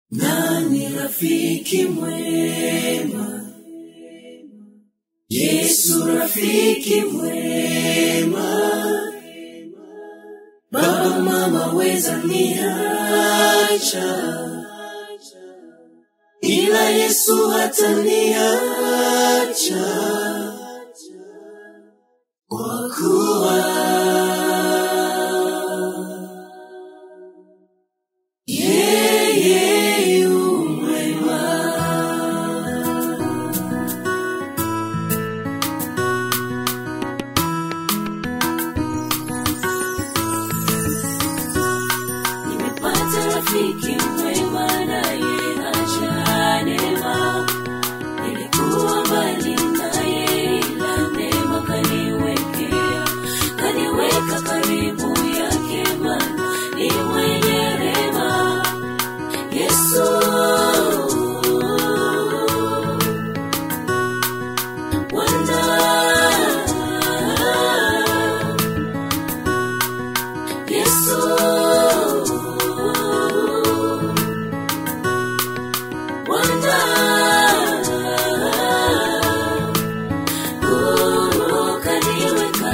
Nani rafiki mwema? Yesu rafiki mwema. Baba mama weza niacha, ila Yesu hataniacha kwa kuwa yeye yu mwema. Nimepata rafiki mwema naye acha neema. Nilikuwa mbali naye ila neema kaniwekea, kaniweka karibu yake maana ni mwenye rehema. Yesu Bwana Yesu Bwana ukaniweka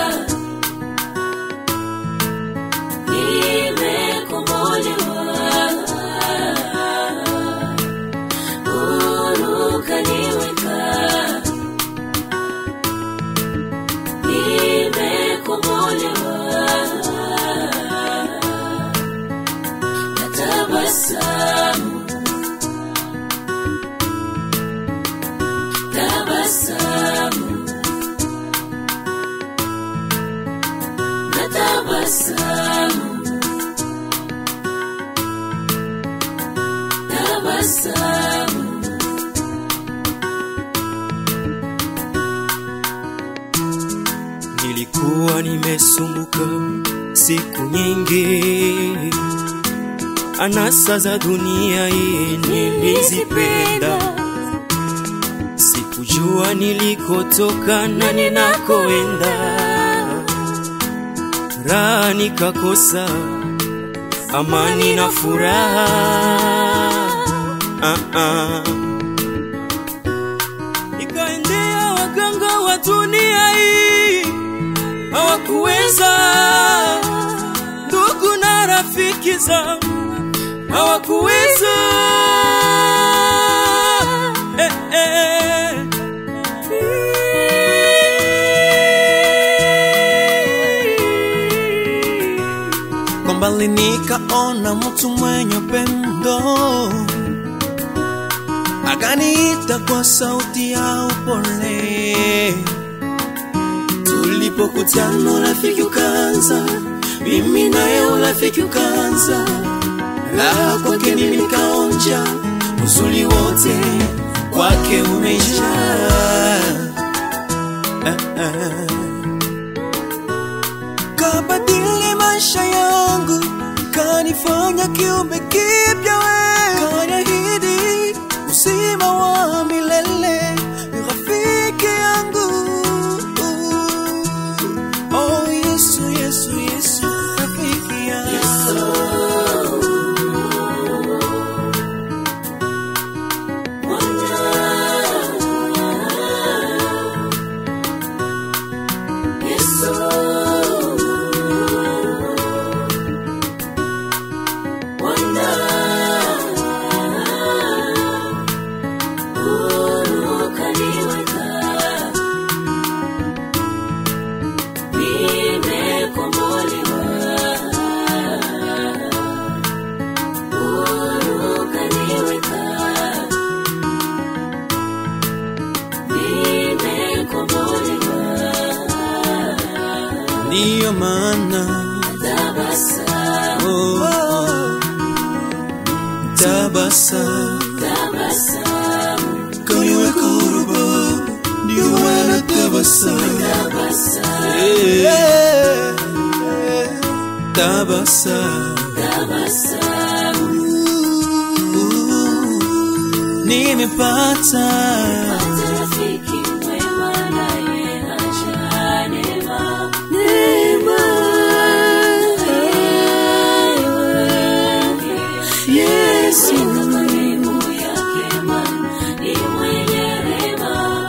nimekombolewa ukaniweka nimekombolewa natabasamu tabasamu natabasamu tabasamu Nilikuwa nimesumbuka siku nyingi, anasa za dunia hii nilizipenda, sikujua nilikotoka na ninakoenda, raha nikakosa, amani na furaha ah -ah. Nikaendea waganga wa dunia hii hawakuweza, ndugu na rafiki zangu hawakuweza. Eh, eh. Kwa mbali nikaona mtu mwenye upendo, akaniita kwa sauti ya upole. Tulipokutana urafiki ukaanza, mimi naye urafiki ukaanza. Raha kwake mimi nikaonja, uzuri wote kwake umejaa. Ah, ah. kabadili maisha yangu, kanifanya kiumbe kipya, we kaniahidi uzima wa milele, rafiki yangu. Oh Yesu, Yesu, Yesu, rafiki yangu. Ndiyo maana oh, oh, tabasamu kaniwe kurubo, ndio maana tabasamu Eh, tabasamu nimepata Rafiki mwema naye acha neema. Yesu Yesu karibu yake Bwana ni mwenye rehema.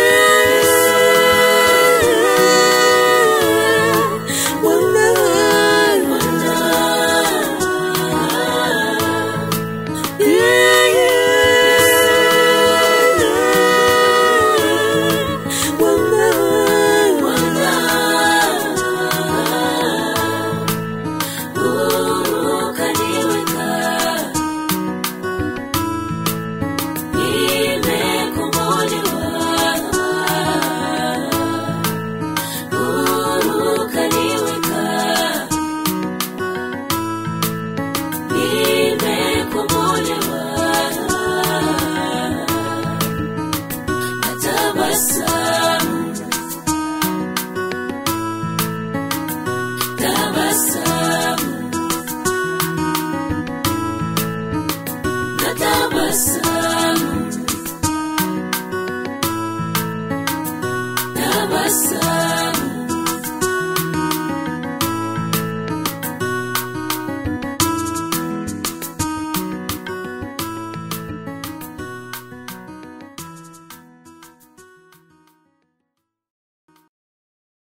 Tabasamu, tabasamu, natabasamu, tabasamu.